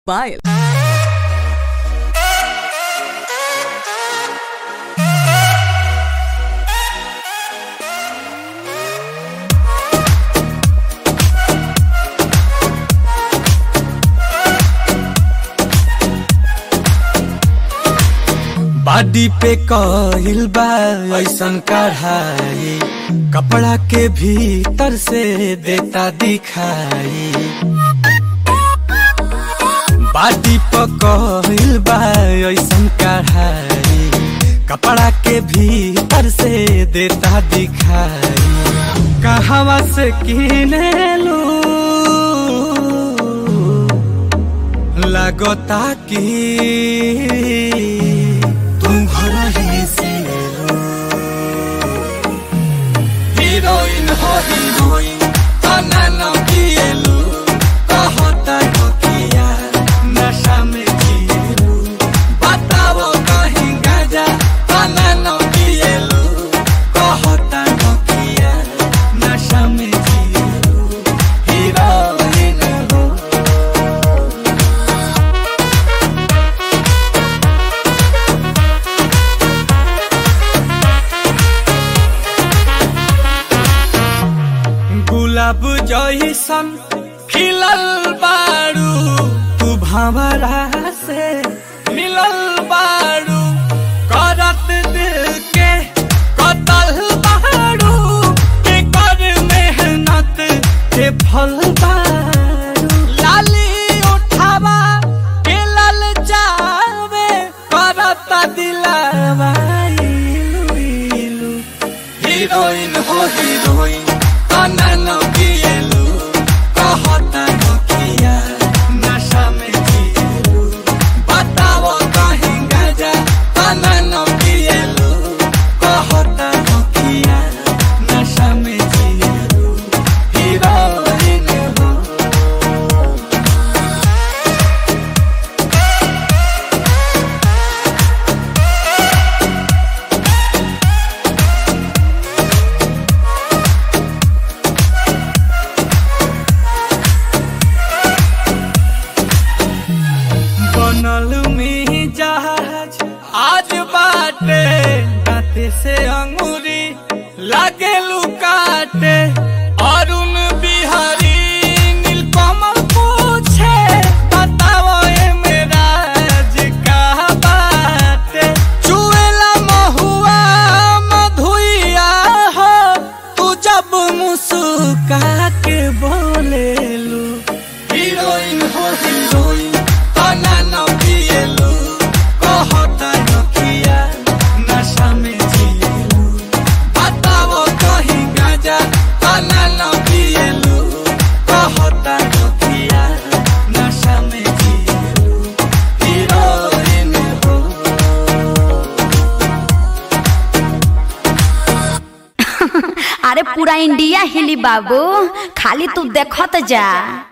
Pile. बाडी पे कहिल बा ऐसन कढ़ाई कपड़ा के भीतर से देता दिखाई बाडी पे कहिल बा ऐसन कढ़ाई कपड़ा के भीतर से देता दिखाई कहवा से किने लू लगता कि तुम घर ही से हीरोइन हो हीरोइन तना न किएलु कहता हो किया नशा में जिएलु बताओ कहीं गाजा तना न किएलु कहता हो किया नशा में जिएलु हीरोइन हो गुलाब जैसन खिलल बारू तू भंवरा से मिलल बारू करत दिल के कतल बारू के कर मेहनत के फल बारू लाली उठावा के लल जावे करत दिलावा इलू इलू हीरोइन हो हीरोइन तना न किएलु कहता न किया नशा में जिएलु बताओ कहीं गाजा तना न किएलु कहता न किया नशा में जिएलु हीरोइन हो बनल में जहाज आज बाटे दाते से अंगूरी लागे लुकाटे अरुण बिहारी नीलकमल पूछे बताओ ए मेरा का बाटे चुएला महुआ मधुइया हो तू जब मुस्का के बोलेलू हीरोइन हो हीरोइन तना न पिएलु कहता न किया नशा में जिएलु बताओ कहीं गाजा तना न पिएलु कहता न किया नशा में जिएलु हीरोइन हो अरे पूरा इंडिया हिली बाबू खाली तू देखत जा